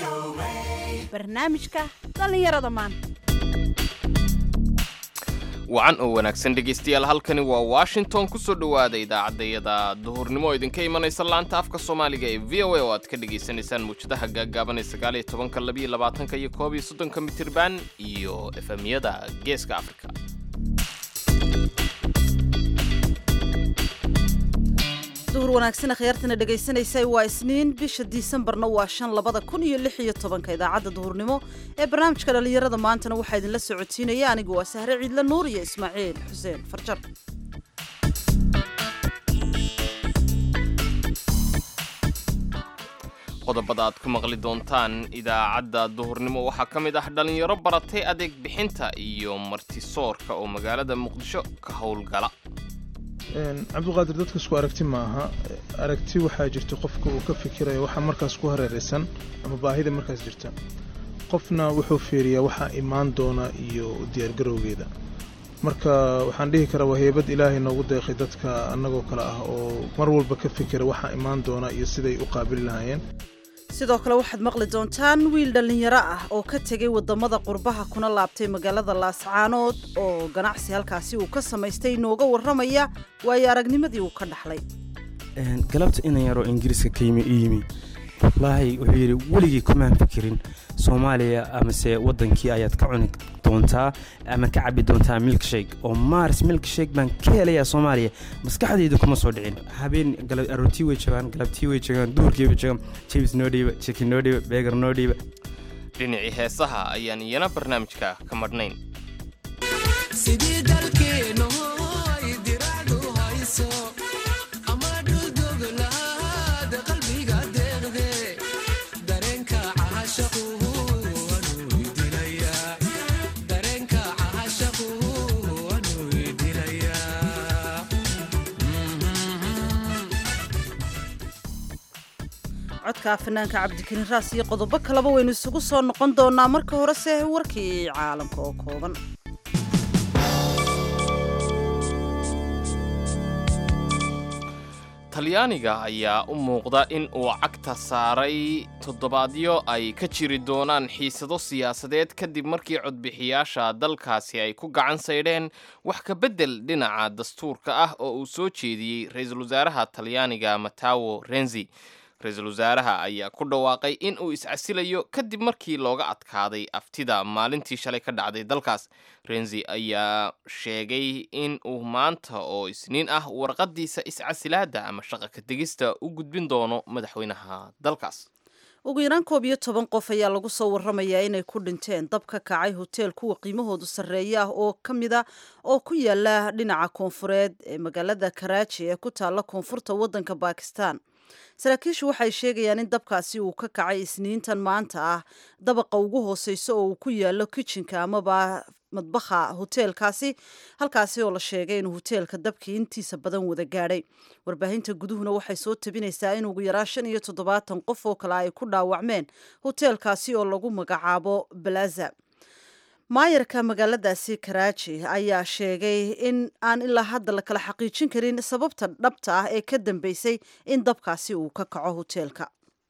barnaamijka dhallinyarada maanta wacan oo wanaagsan dhegaystayaal halkani waa washington kusoo dhowaada idaacaddayada duhurnimo oo idinka imanaysa laanta afka soomaaliga ee v o a oo aad ka dhagaysanaysaan muwjadaha gaaggaaban ee sagaaliyo tobanka labiyo labaatanka iyo koob iyo soddonka mitirban iyo efemyada geeska afrika duhur wanaagsan akhyaartana dhagaysanaysay waa isniin bisha disembarna waa shan labada kun iyo lix iyo tobanka idaacadda duhurnimo ee barnaamijka dhallinyarada maantana waxaa idinla socodsiinaya anigu waa sahre ciidla nuur iyo ismaaciil xuseen farjar qodobada aad ku maqli doontaan idaacadda duhurnimo waxaa ka mid ah dhallinyaro baratay adeeg bixinta iyo martisoorka oo magaalada muqdisho ka howlgala cabdiqaadir dadka isku aragti ma aha aragti waxaa jirta qofka uu ka fikirayo waxaa markaas ku hareeraysan ama baahida markaas jirta qofna wuxuu fiiriyaa waxaa imaan doona iyo diyaargarowgeeda marka waxaan dhihi karaa waa heybad ilaahay noogu deeqay dadka annagoo kale ah oo mar walba ka fikira waxaa imaan doona iyo siday u qaabili lahaayeen sidoo kale waxaad maqli doontaan wiil dhallinyaro ah oo ka tegay wadamada qurbaha kuna laabtay magaalada laascaanood oo ganacsi halkaasi uu ka samaystay inooga warramaya waayo aragnimadii uu ka dhaxlay galabta inan yaroo ingiriiska ka yimi u yimi wallaahi wuxuu yidhi weligii kumaan fikirin soomaaliya amase wadankii ayaad ka cuni doontaa ama ka cabi doontaa milkshake oo mars milkshake baan ka helayaa soomaaliya maskaxdayda kuma soo dhicin habeen aroortii way joogaan galabtii way joogaan duhurkii way joogaan jibs noo dhiiba chicken noo dhiiba beegar noo dhiiba dhinacii heesaha ayaan iyana barnaamijka ka madhnayn codka fanaanka cabdikariin raas iyo qodobo kaleba waynu isugu soo noqon doonaa marka horese warkii caalamka oo kooban talyaaniga ayaa u muuqda in uu cagta saaray toddobaadyo ay ka jiri doonaan xiisado siyaasadeed kadib markii codbixiyaasha dalkaasi ay ku gacan saydheen wax ka beddel dhinaca dastuurka ah oo uu soo jeediyey ra-iisul wasaaraha talyaaniga matawo renzi ra-iisul wasaaraha ayaa ku dhawaaqay in uu iscasilayo kadib markii looga adkaaday aftida maalintii shalay ka dhacday dalkaas renzi ayaa sheegay in uu maanta oo isniin ah warqadiisa iscasilaada ama shaqa ka tegista u gudbin doono madaxweynaha dalkaas ugu yaraan koob iyo toban qof ayaa lagu soo warramayaa inay ku dhinteen dab ka kacay hoteel kuwa qiimahoodu sarreeya ah oo ka mid a oo ku yaala dhinaca koonfureed ee magaalada karaaji ee ku taalla koonfurta waddanka bakistan saraakiishu waxay sheegayaan in dabkaasi uu ka kacay isniintan maanta ah dabaqa ugu hooseysa oo uu ku yaalo kitchenka amaba madbaha hoteelkaasi halkaasi oo la sheegay inuu hoteelka dabkii intiisa badan wada gaadhay warbaahinta guduhuna waxay soo tabinaysaa in ugu yaraan shan iyo toddobaatan qof oo kale ay ku dhaawacmeen hoteelkaasi oo lagu magacaabo balaza maayarka magaaladaasi karaaji ayaa sheegay in aan ilaa hadda la kala xaqiijin karin sababta dhabta ah ee ka dambeysay in dabkaasi uu ka kaco hoteelka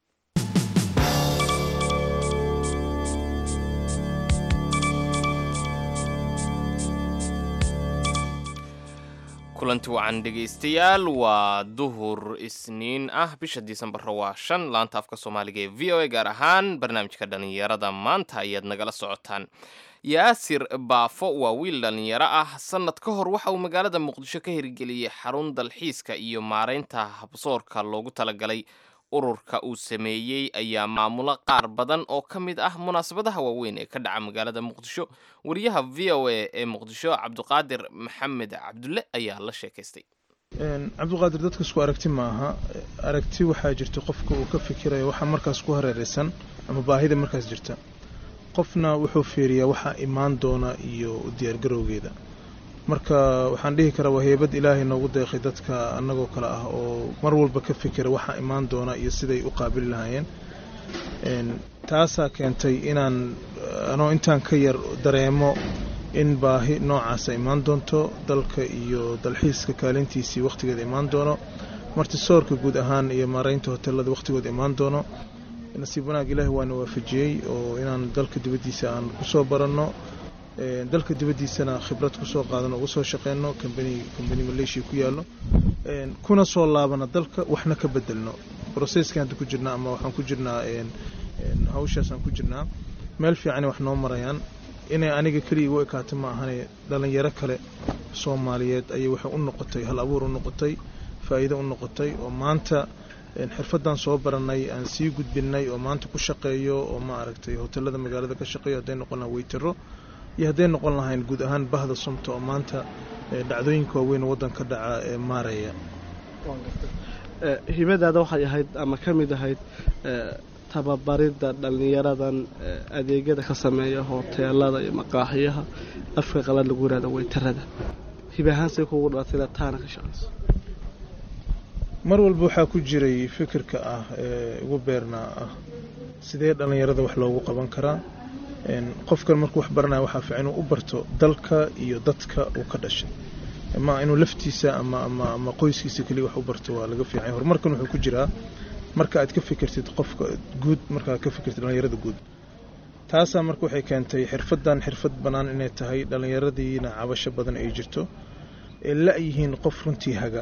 kulanti wacan dhegaystayaal waa duhur isniin ah bisha disembarra waa shan laanta afka soomaaliga ee v o a gaar ahaan barnaamijka dhallinyarada maanta ayaad nagala socotaan yaasir baafo waa wiil dhallinyaro ah sannad ka hor waxa uu magaalada muqdisho ka hirgeliyey xarun dalxiiska iyo maaraynta habsoorka loogu talagalay ururka uu sameeyey ayaa maamulo qaar badan oo ka mid ah munaasabadaha waaweyn ee ka dhaca magaalada muqdisho wariyaha v o a ee muqdisho cabdiqaadir maxamed cabdulle ayaa la sheekaystay cabdiqaadir dadka isku aragti ma aha aragti waxaa jirta qofka uu ka fikirayo waxaa markaas ku hareeraysan ama baahida markaas jirta qofna wuxuu fiiriyaa waxaa imaan doona iyo diyaargarowgeeda marka waxaan dhihi karaa waa heybad ilaahay noogu deeqay dadka annagoo kale ah oo mar walba ka fikira waxaa imaan doona iyo siday u qaabili lahaayeen taasaa keentay inaan anoo intaan ka yar dareemo in baahi noocaasa imaan doonto dalka iyo dalxiiska kaalintiisii wakhtigeeda imaan doono martisoorka guud ahaan iyo maaraynta hoteelada wakhtigooda imaan doono nasiib wanaag ilaahi waana waafajiyey oo inaan dalka dibaddiisa aan kusoo baranno dalka dibaddiisana khibrad kusoo qaadano uga soo shaqeyno kambani kambani maleeshiya ku yaallo kuna soo laabana dalka waxna ka bedelno brocesska hadda ku jirnaa ama waxaan ku jirnaa hawshaasaan ku jirnaa meel fiicana wax noo marayaan inay aniga keliya igu ekaato ma ahane dhallinyaro kale soomaaliyeed ayay waxay u noqotay hal abuur u noqotay faa'iido u noqotay oo maanta xirfaddan soo baranay aan sii gudbinay oo maanta ku shaqeeyo oo ma aragtay hotelada magaalada ka shaqeeyo hadday noqon lahaan weytaro iyo hadday noqon lahayn guud ahaan bahda sumta oo maanta dhacdooyinka waaweyn waddan ka dhaca ee maaraya hibadaada waxay ahayd ama ka mid ahayd tababaridda dhallinyaradan adeegyada ka sameeya hoteelada iyo maqaaxiyaha afka qalad lagu yihahdo weytarada hibe ahaansay kugu dhalatay inaad taana ka shaqayso mar walba waxaa ku jiray fikirka ah ee ugu beernaa ah sidee dhallinyarada wax loogu qaban karaa qofkan markuu wax baranaya waxaa fiican inuu u barto dalka iyo dadka uu ka dhashay ma inuu laftiisa ama ama ama qoyskiisa keliya wax u barto waa laga fiicanya horumarkan wuxuu ku jiraa marka aad ka fikirtid qofka guud marka aad ka fikirtid dhallinyarada guud taasaa marka waxay keentay xirfaddan xirfad bannaan inay tahay dhallinyaradiina cabasho badan ay jirto ee la-yihiin qof runtii haga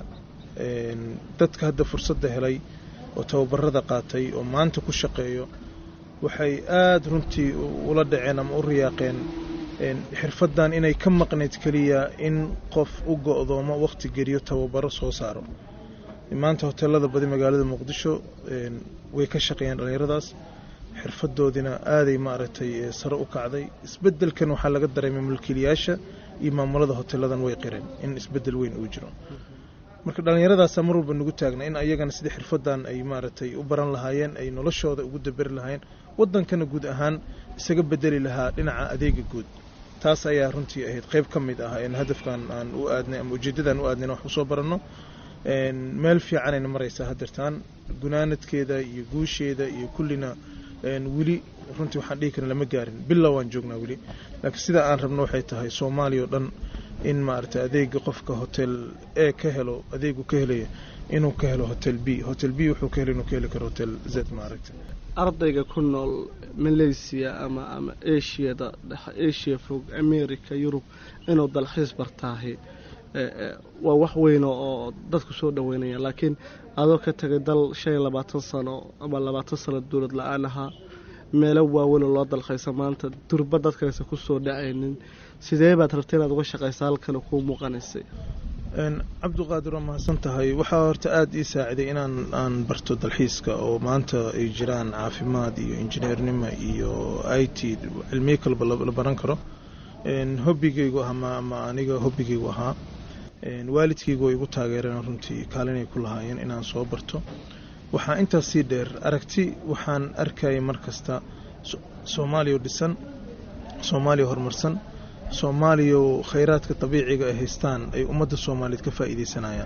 dadka hadda fursadda helay oo tababarada qaatay oo maanta ku shaqeeyo waxay aada runtii ula dhaceen ama u riyaaqeen xirfaddan inay ka maqnayd keliya in qof u go-doomo wakhti geliyo tababaro soo saaro maanta hoteelada badi magaalada muqdisho way ka shaqeeyaan dhallinyaradaas xirfadoodina aaday maaragtay sare u kacday isbedelkan waxaa laga dareemay mulkiilayaasha iyo maamulada hoteeladan way qireen in isbedel weyn uu jiro marka dhallinyaradaasa mar walba nagu taagna in ayagana sidii xirfadan ay maaragtay u baran lahaayeen ay noloshooda ugu daberi lahaayeen wadankana guud ahaan isaga bedeli lahaa dhinaca adeega guud taas ayaa runtii ahayd qeyb ka mid ah hadafkan aan u aadnay ama ujeedadan u aadnay wax usoo baranno meel fiicanayna maraysaa hadeertaan gunaanadkeeda iyo guusheeda iyo kullina weli runtii waxaan dhihi karin lama gaarin bilow waan joognaa weli laakiin sida aan rabno waxay tahay soomaaliya oo dhan in maaragtay adeega qofka hotel e ka helo adeegu ka helaya inuu ka helo hotel b hotel b wuxuu ka helo inuu ka heli karo hotel z maaragtay ardayga ku nool malaysia ama ama ashiyada dhexe asia fog america yurub inuu dalxiis bartaahi waa wax weyn oo dadku soo dhaweynaya laakiin adoo ka tagay dal shan iyo labaatan sano ama labaatan sano dowlad la-aan ahaa meelo waaweyn oo loo dalkaysa maanta durba dadkaysa kusoo dhacaynin sidee baad rabtay inaad uga shaqaysa halkan kuu muuqanaysay cabduqaadir waa mahadsan tahay waxaa horta aada ii saaciday inaan aan barto dalxiiska oo maanta ay jiraan caafimaad iyo injineernimo iyo i t cilmiyo kaleba la baran karo hobbigaygu ama ama aniga hobbigaygu ahaa waalidkaygu way igu taageereen runtii kaalinay ku lahaayeen inaan soo barto waxaa intaas sii dheer aragti waxaan arkayay mar kasta soomaaliya dhisan soomaaliya horumarsan soomaaliya khayraadka dabiiciga ay haystaan ay ummadda soomaaliyeed ka faa'iidaysanayaan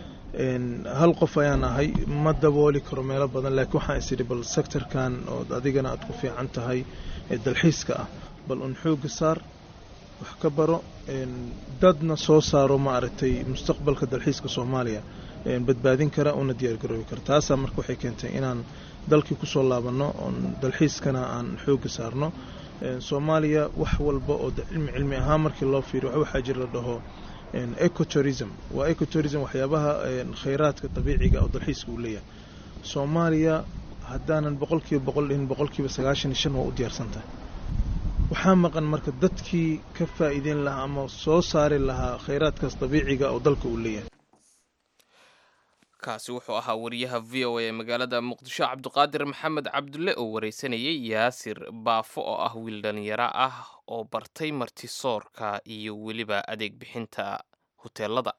hal qof ayaan ahay ma dabooli karo meelo badan laakiin waxaan is idhi bal sectorkan oo adigana aad ku fiican tahay ee dalxiiska ah bal un xooga saar wax ka baro dadna soo saaro ma aragtay mustaqbalka dalxiiska soomaaliya badbaadin kara una diyaargaroobi kara taasaa marka waxay keentay inaan dalkii kusoo laabanno oon dalxiiskana aan xooga saarno soomaaliya wax walba oo cilmi cilmi ahaan markii loo fiiriyo waxaa jira la dhaho ecotourism waa ecotourism waxyaabaha khayraadka dabiiciga oo dalxiiska uu leeyahay soomaaliya haddaanan boqolkiiba boqol dhihin boqolkiiba sagaashan iyo shan waa u diyaarsan tahay waxaa maqan marka dadkii ka faa'iideyn lahaa ama soo saari lahaa khayraadkaas dabiiciga oo dalka uu leeyahay kaasi wuxuu ahaa wariyaha v o a ee magaalada muqdisho cabdiqaadir maxamed cabdulle oo wareysanayay yaasir baafo oo ah wiil dhalinyaro ah oo bartay martisoorka iyo weliba adeeg bixinta huteelada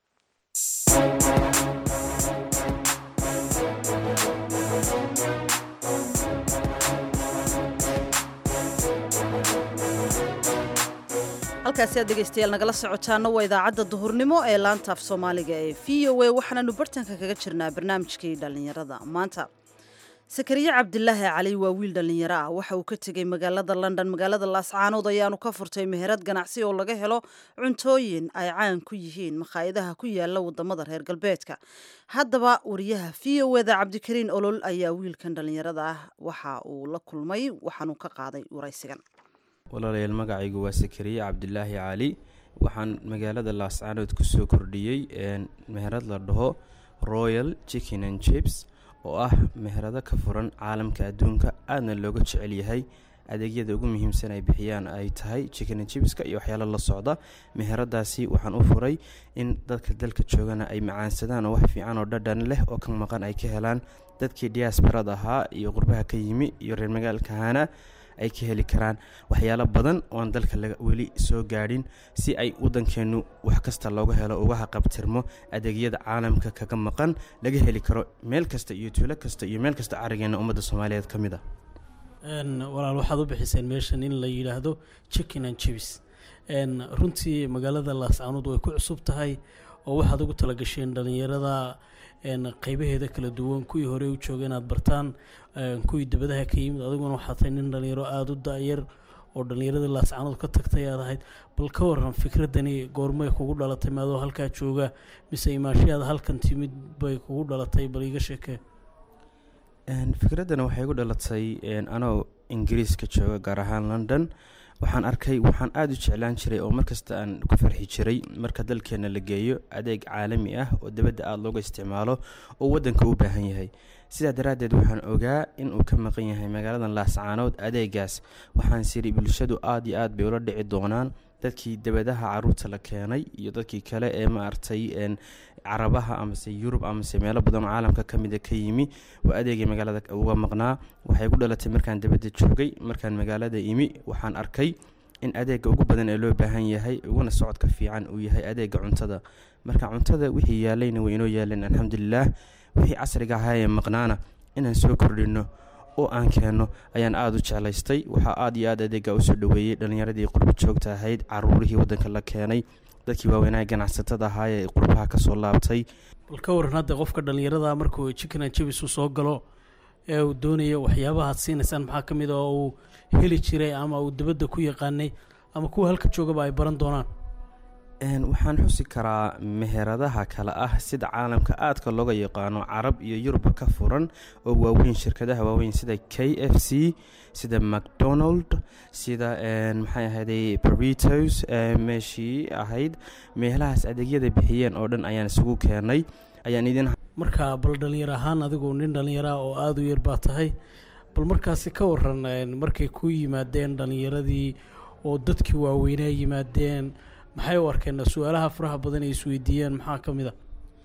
halkaasi aad dhegaystayaal nagala socotaana waa idaacadda duhurnimo ee laanta af soomaaliga ee v o a waxaananu bartanka kaga jirnaa barnaamijkii dhallinyarada maanta sakariye cabdilaahi cali waa wiil dhallinyaro ah waxa uu ka tegey magaalada london magaalada laascaanood ayaanu ka furtay meherad ganacsi oo laga helo cuntooyin ay caan ku yihiin makhaayadaha ku yaala wadamada reer galbeedka haddaba wariyaha v o eda cabdikariin olol ayaa wiilkan dhallinyarada ah waxa uu la kulmay waxaanuu ka qaaday waraysigan walaalayaal magacaygu waa sakariye cabdilaahi cali waxaan magaalada laascaanood kusoo kordhiyey meherad la dhaho royal chicken and chips oo ah meherado ka furan caalamka adduunka aadna looga jecel yahay adeegyada ugu muhiimsan ay bixiyaan ay tahay chicken jibska iyo waxyaalo la socda meheradaasi waxaan u furay in dadka dalka joogana ay macaansadaan oo wax fiican oo dhadhan leh oo ka maqan ay ka helaan dadkii diasbarad ahaa iyo qurbaha ka yimi iyo reer magaalkahana ay ka heli karaan waxyaalo badan ooaan dalka weli soo gaadhin si ay waddankeenu wax kasta looga helo uga haqabtirmo adeegyada caalamka kaga maqan laga heli karo meel kasta iyo tuulo kasta iyo meel kasta carigeena ummadda soomaaliyeed ka mid ah walaal waxaad u bixiseen meeshan in la yidhaahdo chicken and jibs runtii magaalada laascaanood way ku cusub tahay oo waxaad ugu talagasheen dhallinyarada qeybaheeda kala duwan kuwii hore u jooga inaad bartaan kuwii dabadaha ka yimid adiguna waxaa tahay nin dhallinyaro aada u da-yar oo dhallinyaradii laascaanood ka tagtay aad ahayd bal ka waran fikradani goormay kugu dhalatay maadoo halkaa jooga mise imaashayaad halkan timid bay kugu dhalatay bal iiga sheekee fikraddana waxay igu dhalatay anoo ingiriiska jooga gaar ahaan london waxaan arkay waxaan aada u jeclaan jiray oo markasta aan ku farxi jiray marka dalkeena la geeyo adeeg caalami ah oo dibadda aada looga isticmaalo oo waddanka u baahan yahay sidaa daraaddeed waxaan ogaa inuu ka maqan yahay magaaladan laascaanood adeegaas waxaan siri bulshadu aada iyo aad bay ula dhici doonaan dadkii dabadaha caruurta la keenay iyo dadkii kale ee maaragtay carabaha amase yurub amase meelo badan oo caalamka ka mida ka yimi waa adeegay magaalada uga maqnaa waxay ku dhalatay markaan dabadda joogay markaan magaalada imi waxaan arkay in adeega ugu badan ee loo baahan yahay uguna socodka fiican uu yahay adeega cuntada marka cuntada wixii yaalayna way inoo yaaleen alxamdulilaah wixii casriga ahaa ee maqnaana inaan soo kordhino oo aan keenno ayaan aada u jeclaystay waxaa aada iyo aad adeega usoo dhaweeyey dhallinyaradii qurbo joogta ahayd caruurihii waddanka la keenay dadkii waaweynaa ganacsatada ahaa ee qurbaha kasoo laabtay bal ka waran hadda qofka dhallinyarada markuu chicken and jibs uu soo galo ee uu doonayo waxyaabahaad siinaysaan maxaa ka mid a oo uu heli jiray ama uu dibadda ku yaqaanay ama kuwa halka joogaba ay baran doonaan waxaan xusi karaa meheradaha kale ah sida caalamka aadka looga yaqaano carab iyo yurubba ka furan oo waaweyn shirkadaha waaweyn sida k f c sida macdonald sida maxay ahayday baritos meeshii ahayd meelahaas adeegyada bixiyeen oo dhan ayaan isugu keenay ayaan idin marka bal dhallinyar ahaan adigu nin dhallinyara oo aada u yar baa tahay bal markaasi ka waran markay ku yimaadeen dhallinyaradii oo dadkii waaweynaa yimaadeen maxay u arkeen su-aalaha faraha badan ay isweydiiyeen maxaa ka mid a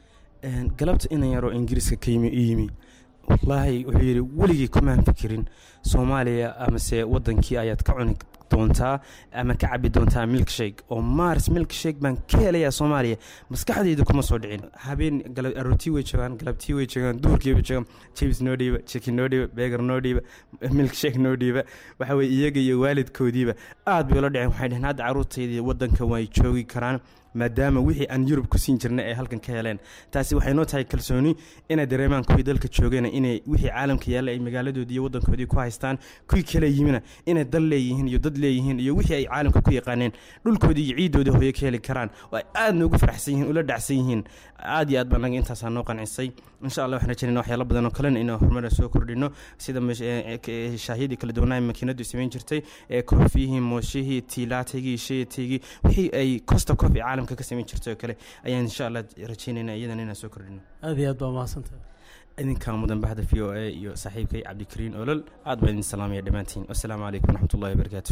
galabta inan yaroo ingiriiska ka yimi i yimi wallaahi wuxuu yidhi weligii kumaan fikirin soomaaliya amase waddankii ayaad ka cuni doontaa ama ka cabi doontaa milk shake oo mars milk shake baan ka helayaa soomaaliya maskaxdayda kuma soo dhicin habeen arootii way joogaan galabtii way joogaan duurkii way joogaan jibs noo dhiiba chicken noo dhiiba beger noo dhiiba milk shake noo dhiiba waxa weye iyaga iyo waalidkoodiiba aad bay ula dhiceen waxay dheheen hadda carruurtaydii waddanka way joogi karaan maadaama wixii aan yurub ku siin jirnay ay halkan ka heleen taasi waxay noo tahay kalsooni inay dareemaan kuwii dalka joogana inay wixii caalamka yaalla ay magaaladoodii iyo waddankoodii ku haystaan kuwii kale yimina inay dal leeyihiin iyo dad leeyihiin iyo wixii ay caalamka ku yaqaaneen dhulkoodii iyo ciiddoodii hooyo ka heli karaan oo ay aadna ugu faraxsan yihiin ula dhacsan yihiin aad iyo aad baa naga intaasaa noo qancisay insha allah waxaan rajaynayna waxyaalo badan oo kalena inaan horumara soo kordhino sida shaahiyadii kala duwanaa makiinadu samayn jirtay ee koofiyihii mooshihii tiilaatigii sheetigii wixii ay costa coffee caalamka ka samayn jirtay oo kale ayaan insha allah rajaynayna iyadana inaan soo kordhino aada iyo aad baa mahadsantahay idinkaa mudan baxda v o a iyo saaxiibkay cabdikariin olol aad baan idin salaamaya dhammaantiin wassalaamu calaykum waraxmatullahi wabarakaatu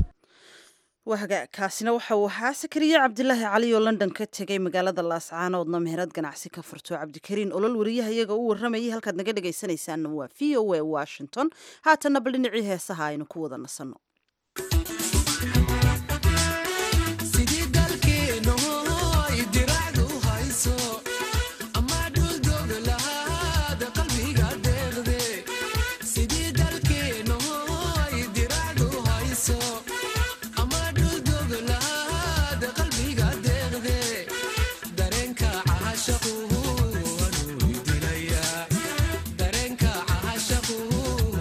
waga kaasina waxa uu ahaa sakariye cabdilaahi cali oo london ka tegay magaalada laascaanoodna meherad ganacsi ka furto cabdikariin olol wariyaha iyaga u waramayay halkaad naga dhegaysanaysaanna waa v o a washington haatanna bal dhinacii heesaha aynu ku wada nasanno Dareenka cashaqu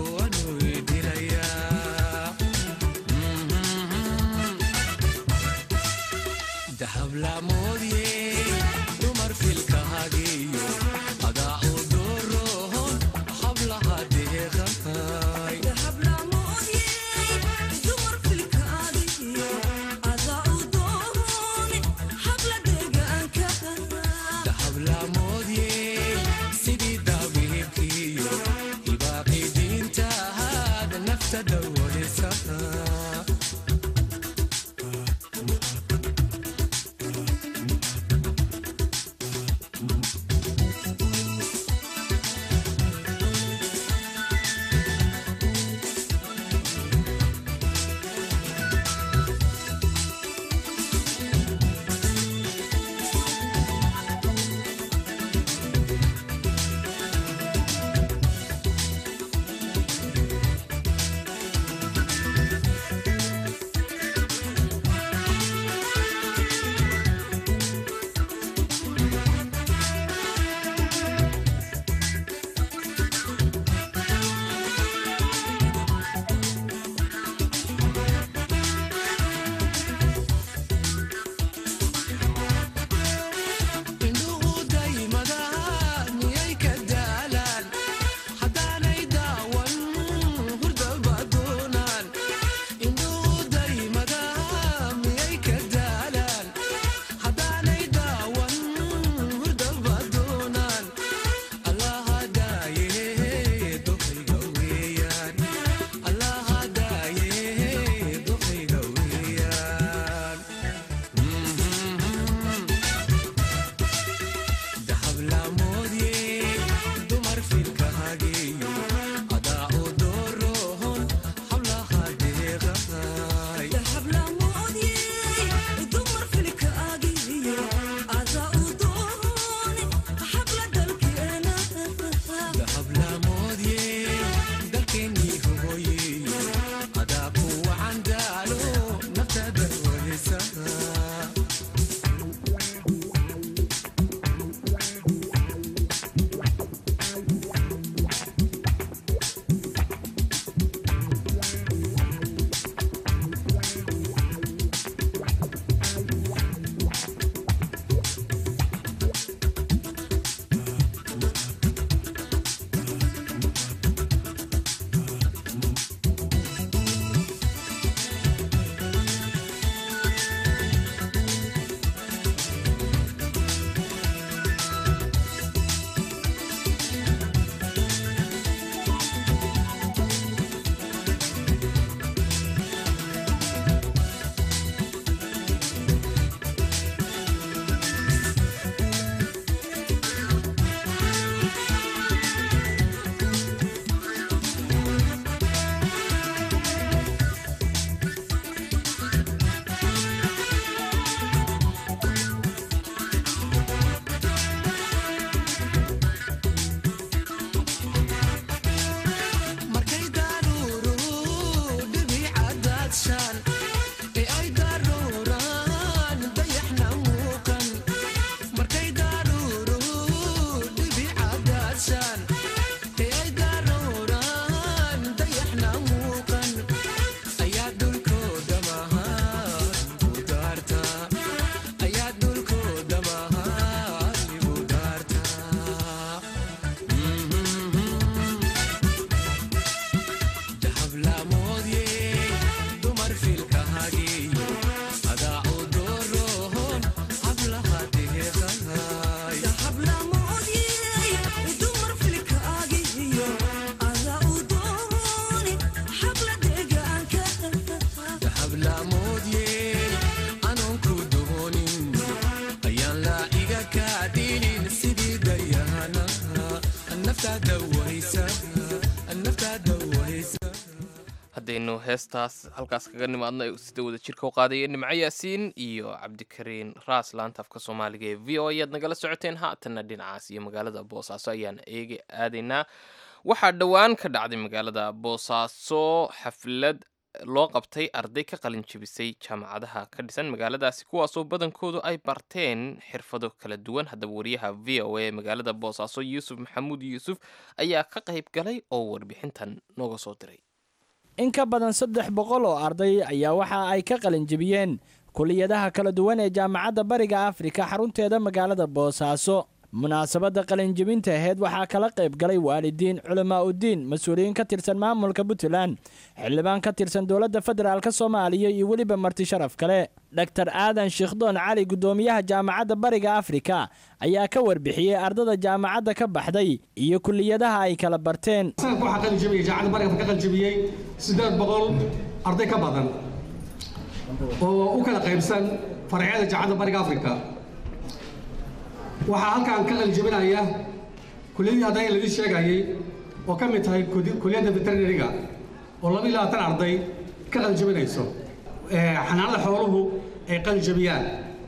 aynu heestaas halkaas kaga nimaadno sida wada jirka u qaadaya nimco yaasiin iyo cabdikariin raas laanta afka soomaaliga ee v o ayaad nagala socoteen haatanna dhinacaas iyo magaalada boosaaso ayaan eega aadaynaa waxaa dhowaan ka dhacday magaalada boosaaso xaflad loo qabtay arday ka qalin jebisay jaamacadaha ka dhisan magaaladaasi kuwaasoo badankoodu ay barteen xirfado kala duwan haddaba wariyaha v o a magaalada boosaaso yuusuf maxamuud yuusuf ayaa ka qayb galay oo warbixintan nooga soo diray in ka badan saddex boqol oo arday ayaa waxa ay ka qalin jebiyeen kuliyadaha kala duwan ee jaamacadda bariga afrika xarunteeda magaalada boosaaso munaasabadda qalinjebinta aheyd waxaa kala qayb galay waalidiin culamaa uddiin mas-uuliyiin ka tirsan maamulka puntland xildhibaan ka tirsan dowladda federaalk soomaaliya iyo weliba marti sharaf kale dor aadan shiikhdoon cali guddoomiyaha jaamacadda bariga afrika ayaa ka warbixiyey ardada jaamacadda ka baxday iyo kuliyadaha ay kala barteen sanadka waxaa qalinjebiyey jaamacadda bariga afrika qalinjebiyey siddeed boqol arday ka badan oo u kala qaybsan faracyada jaamacadda bariga afrika waxaa halkaan ka qalijebinaya kuliyadii hadda ladii sheegayey oo ka mid tahay kuliyadda veterinariga oo laba iyo labaatan arday ka qalijebinayso xanaanada xooluhu ay qalijebiyaan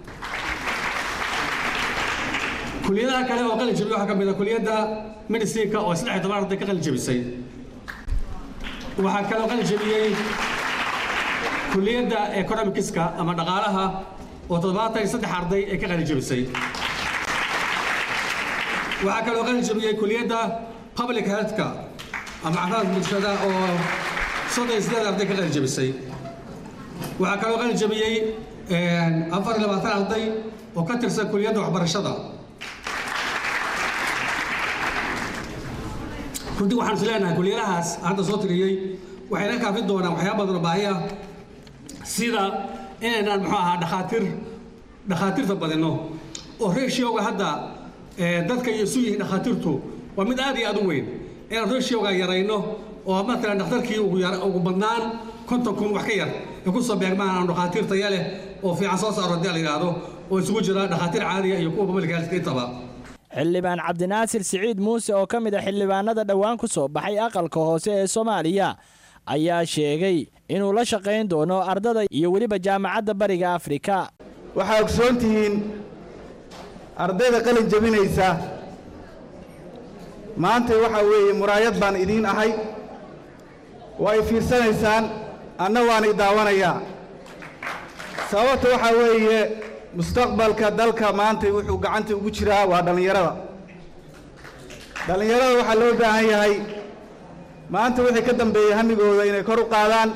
kuliyadaha kale oo qalijebiya waxaa ka mid a kuliyadda medicinka oo saddex iyo toban arday ka qalijebisay waxaa kaloo qalijebiyey kuliyadda economicska ama dhaqaalaha oo toddobaatan iyo saddex arday ay ka qalijebisay waxaa kaloo qalin jebiyey kuliyadda public healthka ama caafimaadka bulshada oo soddon iyo siddeed arday ka qalin jebisay waxaa kaloo qalin jebiyey afar iyo labaatan arday oo ka tirsan kuliyadda waxbarashada runtii waxaan is leenahay kuliyadahaas hadda soo tiriyey waxayna kaafin doonaan waxyaaba badan oo baahi ah sida inaynaan muxuu ahaa dhakhaatiir dhakhaatiirta badino oo ratioga hadda dadka iyo isu yihiin dhakhaatiirtu waa mid aad iyo aad u weyn inaan ratioga yarayno oo matalan dhakhtarkii ugu badnaan konton kun wax ka yar ay ku soo beegmaan aan dhakhaatiir taya leh oo fiican soo saaro haddii la yidhaahdo oo isugu jira dhakhaatiir caadiya iyo kuwa public health intaba xildhibaan cabdinaasir siciid muuse oo ka mid a xildhibaanada dhowaan ku soo baxay aqalka hoose ee soomaaliya ayaa sheegay inuu la shaqayn doono ardada iyo weliba jaamacadda bariga afrika waxaa ogsoon tihiin ardayda qalin jebinaysa maanta waxaa weeye muraayad baan idiin ahay waa ay fiirsanaysaan anna waan i daawanayaa sababta waxaa weeye mustaqbalka dalka maanta wuxuu gacanta ugu jiraa waa dhallinyarada dhallinyarada waxaa loo baahan yahay maanta wixii ka dambeeyey hamigooda inay kor u qaadaan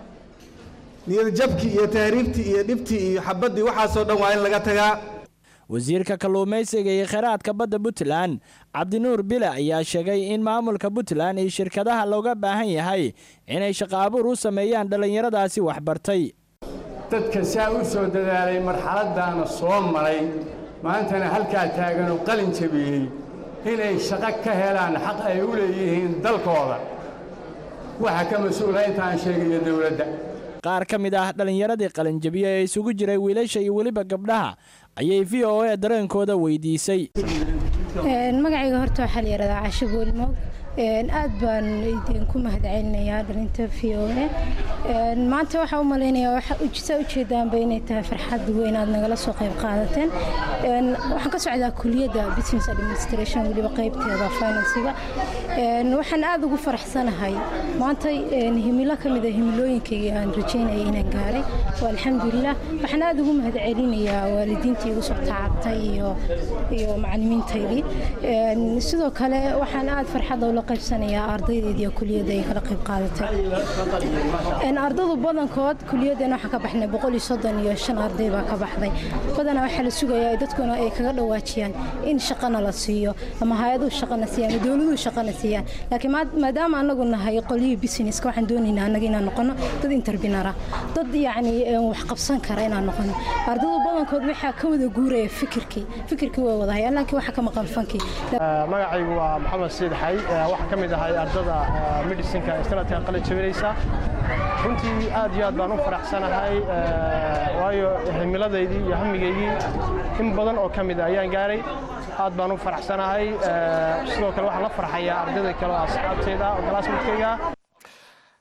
niyadjabkii iyo tahriibtii iyo dhibtii iyo xabaddii waxaasoo dhan waa in laga tagaa wasiirka kalluumaysiga iyo kheyraadka badda puntland cabdinuur bile ayaa sheegay in maamulka puntland iyo shirkadaha looga baahan yahay inay shaqo abuur u sameeyaan dhallinyaradaasi waxbartay dadka saa u soo dadaalay marxaladdaana soo maray maantana halkaa taaganoo qalin jebiyey inay shaqo ka helaan xaq ay u leeyihiin dalkooda waxa ka mas-uula intaan sheegayo dowladda qaar ka mid ah dhallinyaradii qalinjebiye ee isugu jiray wiilasha iyo weliba gabdhaha ayay v o a dareenkooda weydiisay magacayga horta waxaa la yidhahdaa casho boolmoog aad baan idinku mahadcelinayaa dhalinta v o a maanta waxaa u malaynayaa saa ujeedaanba inay tahay farxad weyn aad nagala soo qayb qaadateen waxaan ka socdaa kuliyadda business administration weliba qaybteeda finansiga waxaan aad ugu faraxsanahay maanta himilo ka mid a himilooyinkayga aan rajaynayay inaan gaaray waa alxamdulilah waxaan aad ugu mahadcelinayaa waalidiintii igu soo tacabtay iyo iyo macalimiintaydii sidoo kale waxaan aad farxadda ula qaybsanayaa ardaydeedii kuliyadda ay kala qayb qaadatay ardadu badankood kuliyaddeena waxaan ka baxnay boqol iyo soddon iyo shan arday baa ka baxday badanaa waxaa la sugayaa dadkuna ay kaga dhawaajiyaan in shaqana la siiyo ama hay-aduhu shaqana siiyaan ama dowladuhu shaqana siiyaan laakiin maadaama anagu nahay qolyihii businesska waxaan doonaynaa annaga inaan noqono dad interpinara dad yacni wax qabsan kara inaan noqono ardadu badankood waxaa ka wada guuraya fikirkii fikirkii way wada hayaan laakiin waxa ka maqan fankii magacaygu waa maxamed siid xay waxaan ka mid ahay ardada medicinka ee sanadkan qalin jabinaysa runtii aad iyo aad baan u faraxsanahay waayo himiladaydii iyo hamigaygii in badan oo ka mid a ayaan gaaray aad baan u faraxsanahay sidoo kale waxaan la farxayaa ardayda kale oo asxaabteyda oo galaasmidkayga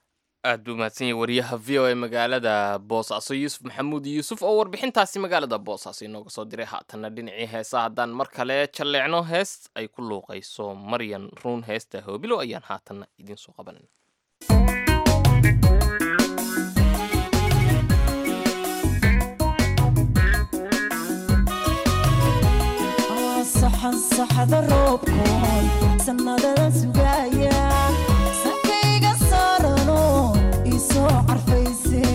aad buu mahadsan yahay wariyaha v o a magaalada boosaaso yuusuf maxamuud yuusuf oo warbixintaasi magaalada boosaaso inooga soo diray haatanna dhinacii heesa haddaan mar kale jalleecno hees ay ku luuqayso maryan ruun heesta hoobilo ayaan haatanna idiin soo qabanan saxan saxda roobkoon sannadada sugaya sankayga saarano isoo carfayse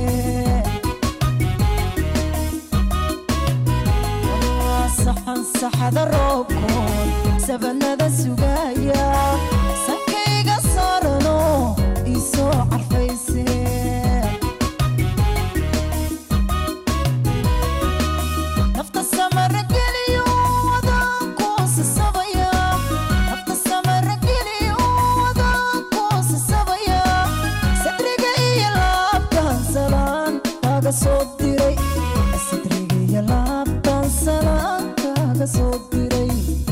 saxan saxda roobkoon sabanada sugaya sankayga saarano isoo carfayse nafta samara geliyo wadankuusa sabaya nafta samara geliyo wadankuusa sabaya sadriga iyo laabtan salaan kaga soo diray sadriga iyo laabtan salaan kaga soo diray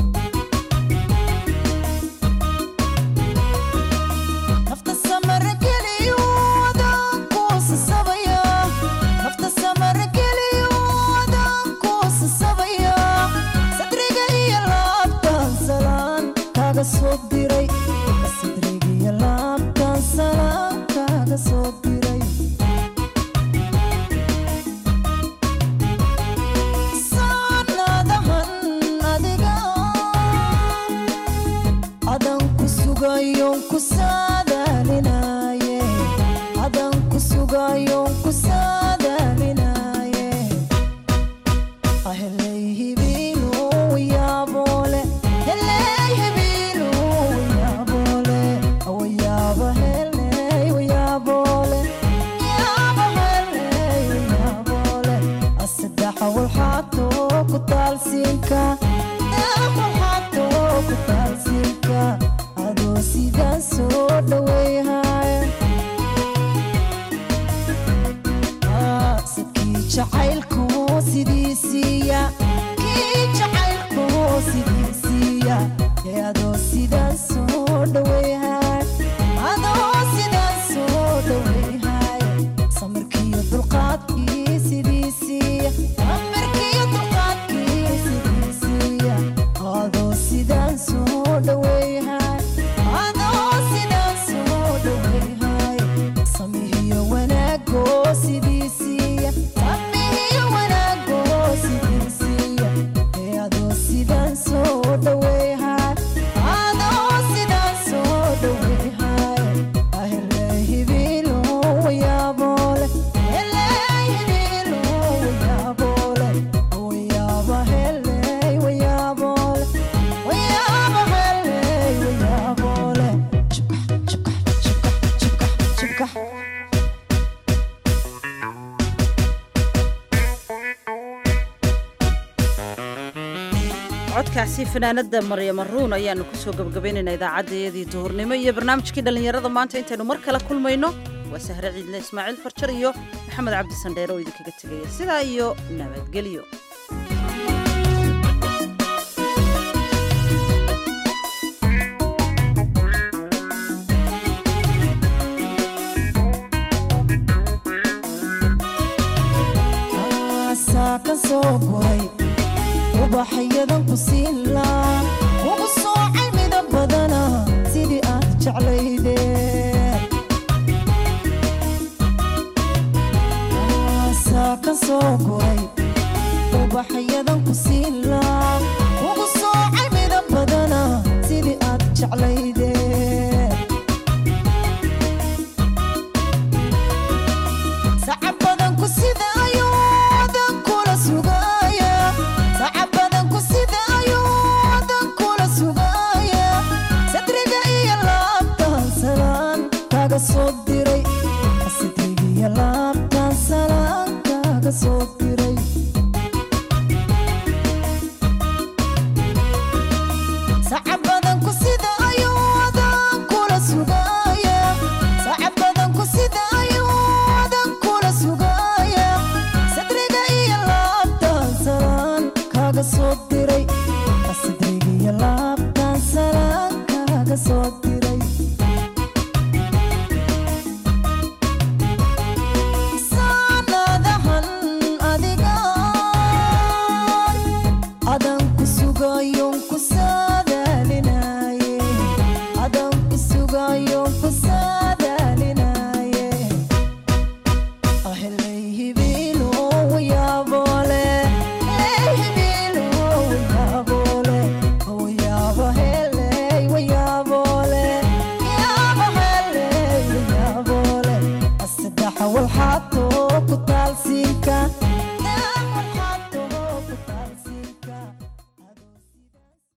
nafta samara geliyo wadankuusa sabaya nafta samara geliyo wadankuusa sabaya sadriga iyo laabtan salaan kaga soo diray sadriga iyo laabtan salaan kaga soo diray sanadahan adiga adan ku sugayon ku saadaalinaye adan ku sugayon ku saadaalinaye aheley hibiinu yaabole heley hibiinu yaabole awayaaba heley wayaabole yaaba heley wayaabole asaddexa walxaato ku taalsiinka walxaato ku taalsiinka adoo sidaan soo dhaweyhaya sadkii jacaylku sidiisiiya kii jacaylku sidiisiiya ee adoo sidaan soo dhaweyhay adoo sidaan soo dhaweyhay samirkiiyo dulqaadkii sidiisiiya samirkiiyo dulqaadkii sidiisiiya adoo sidaan soo dhaweyhay adoo sidaan soo dhaweyhay samihiyo wanaagoo sidiisiiya samihiyo wanaagoo sidiisiiya ee adoo sidaan soo dhaweyhay adoo sidaan soo dhaweyhay ahele hibilo wayaabole hele hibilo wayaabole wayaaba hele wayaabole wayaaba hele wayaabole shubkax shubkax shubkax shubkax codkaasi fanaanada maryama ruun ayaanu kusoo gebagabaynaynaa idaacaddayadii duhurnimo iyo barnaamijkii dhallinyarada maanta intaynu mar kale kulmayno waa sahre ciidle ismaaciil farjar iyo maxamed cabdi sandheere oo idinkaga tegaya sidaa iyo nabadgelyo aasaa ka soo guray ubaxyadan ku siin laa ugu soocay midab badana sidii aad jeclayde aasaa ka soo guray ubaxyadan ku siin laa ugu soocay midab badana sidii aad jeclayde